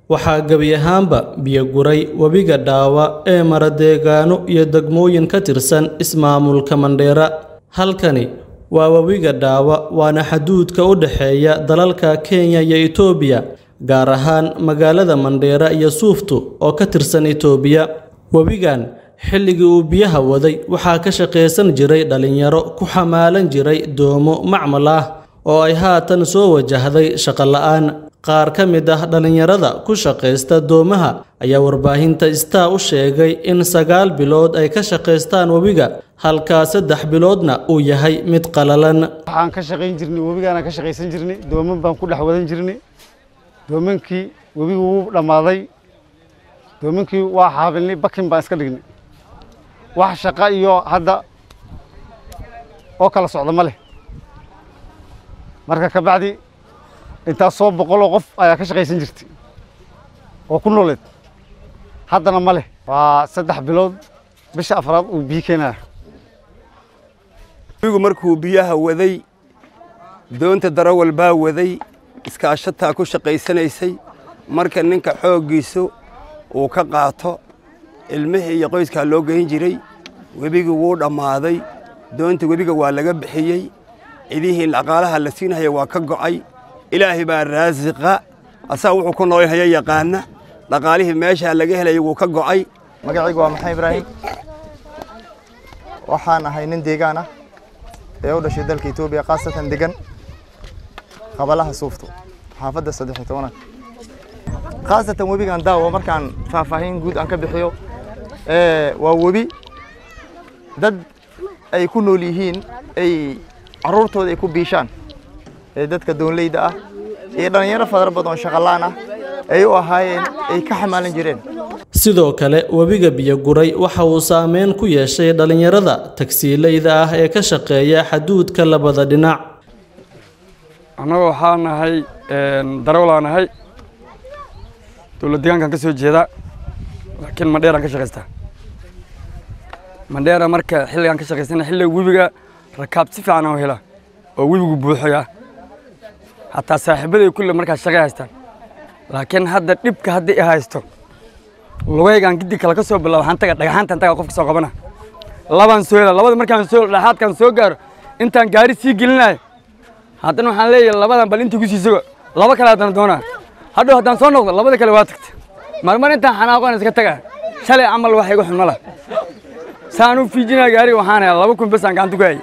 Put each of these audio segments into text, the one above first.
waxaa gebi ahaanba biyo guray webiga dhaawa ee mara deegaano iyo degmooyin ka tirsan ismaamulka mandheera halkani waa webiga dhaawa waana xaduudka u dhexeeya dalalka kenya iyo itoobiya gaar ahaan magaalada mandheera iyo suuftu oo ka tirsan itoobiya webigan xilligii uu biyaha waday waxaa ka shaqaysan jiray dhallinyaro ku xamaalan jiray doomo macmal ah oo ay haatan soo wajahday shaqo la'aan qaar ka mid ah dhallinyarada ku shaqaysta doomaha ayaa warbaahinta star u sheegay in sagaal bilood ay ka shaqaystaan webiga halkaa saddex biloodna uu yahay mid qalalan waxaan ka shaqayn jirnay webigaana ka shaqaysan jirnay dooman baan ku dhex wadan jirnay doomankii webigu wuu dhammaaday doomankii waa xaabilnay bakin baan iska dhignay wax shaqa iyo hadda oo kala socda ma leh marka ka bacdi intaas soo boqoloo qof ayaa ka shaqaysan jirtay oo ku nooleed haddana ma leh waa saddex bilood bisha afraad uu biyo keenaya webigu markuu biyaha waday doonta darawal baa waday iskaashataa ku shaqaysanaysay marka ninka xooggiisu uu ka qaato ilmihii iyo qoyskaa loo geyn jiray webigu wuu dhammaaday doonta webiga waa laga bixiyey cidihii dhaqaalaha la siinaya waa ka go'ay ilaahay baa raasiqa asaga wuxuu ku noolhaya yaqaana dhaqaalihii meeshaa laga helaya wuu ka go'ay magacaygu waa maxamed ibraahim waxaan ahay nin deegaan ah ee u dhashay dalka etoobiya khaasatan degan qabalaha suufto xaafadda saddex iyo tobanaad khaasatan webigan daawo markaan faahfaahin guud aan ka bixiyo waa webi dad ay ku nool yihiin ay carruurtooda ay ku biishaan ee dadka doonleyda ah iyo dhallinyaro fadar badan oo shaqalaan ah ay u ahaayeen ay ka xamaalan jireen sidoo kale webiga biyo guray waxa uu saameyn ku yeeshay dhallinyarada tagsiilayda ah ee ka shaqeeya xaduudka labada dhinac annaga waxaa nahay darawlaa nahay dowlad deegaankan ka soo jeeda laakiin mandheeraan ka shaqaystaa mandheera marka xilligaan ka shaqaysana xilliga webiga rakaab si fiican oo hela oo webigu buuxoya hataa saaxiibaday kulle markaas shaqay haystaan laakiin hadda dhibka haddii i haysto lugaygaan gidi kale ka soo bilaabo waxaan taga dhagaxaantaan taga qofka soo qabana labaan soo hela labada markaan soo dhexaadkaan soo gaaro intaan gaari sii gelinayo haddana waxaan leeyahay labadan bal intii ku sii sugo laba kale haddana doonaa hadhow haddaan soo noqdo labada kale waa tagta marmar intaan xanaaqoon iska taga shalay camal wax igu xun ma lah saan u fiijinaa gaariga waxaan helaa laba kun bes aan gacanta ku hayay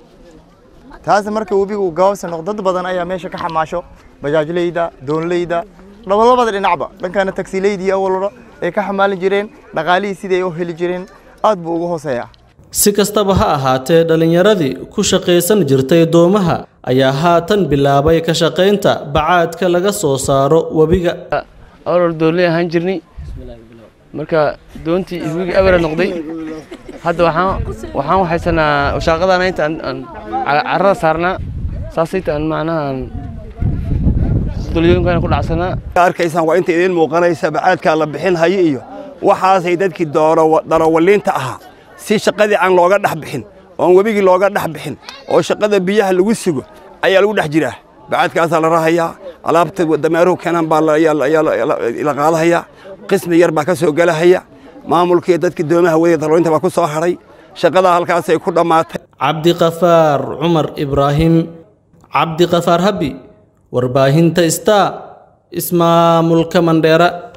taas marka webigu uu gabaabsi noqdo dad badan ayaa meesha ka xamaasho bajaajleyda doonleyda labadabada dhinacba dhankana tagsiileydii awalba ay ka xamaalin jireen dhaqaalihii sidii ay u heli jireen aad buu uga hooseeyaa si kastaba ha ahaatee dhallinyaradii ku shaqaysan jirtay doomaha ayaa haatan bilaabay ka shaqaynta bacaadka laga soo saaro webiga awal doonley ahaan jirnay marka doontii iswigi abara noqday hadda waxaan waxaan waxaysanaa shaaqadana inta aan carrada saarnaa saasayta aan macnaha aan dulyooyinkan ku dhacsanaa arkaysaan waa inta idiin muuqanaysa bacaadkaa la bixin hayo iyo waxaasay dadkii darawaliinta ahaa si shaqadii aan looga dhex bixin oon webigii looga dhex bixin oo shaqada biyaha lagu sugo ayaa lagu dhex jiraa bacaadkaasaa la rahayaa alaabta dameeruhu keenan baa la qaadahayaa qismi yar baa ka soo gelahaya maamulkii dadkii doomaha wadaya darawaliinta baa ku soo hadhay shaqadaa halkaasay ku dhammaatay cabdiqafaar cumar ibraahim cabdiqafaar habi warbaahinta star ismaamulka mandheera